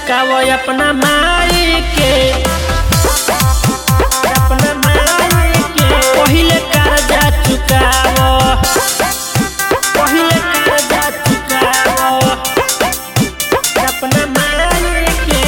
चुकावो अपना माई के अपना माई के पहिले कर्जा चुकावो पहिले कर्जा चुकावो अपना माई के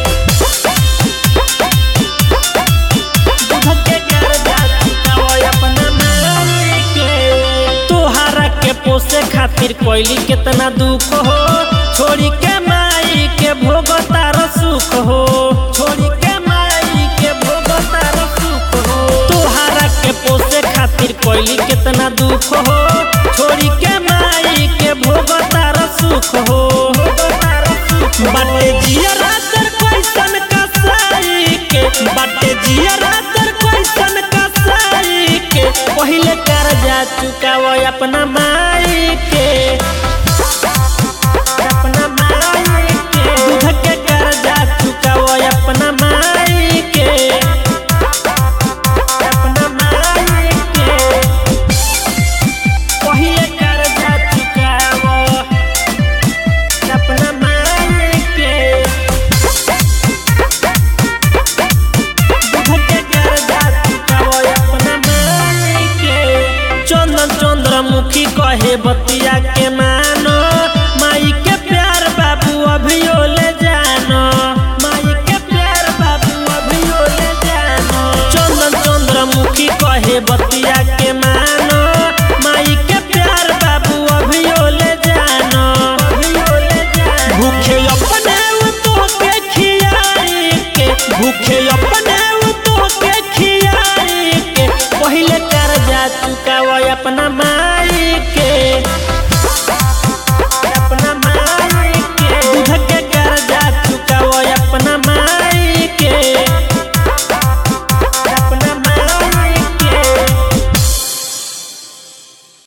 दूध के कर्जा चुकावो अपना माई के तोहरा के पोसे खातिर कोइली कितना दुख हो छोड़ी के माई के भोग तार सुख हो छोड़ी के माई के भोग तार सुख हो तोहरा के पोसे खातिर कोइली कितना दुख हो छोड़ी के माई के भोग तार सुख हो बाटे जिया रातर कैसन कसाई के बाटे जिया रातर कैसन कसाई के पहिले कर्जा चुकावो अपना माई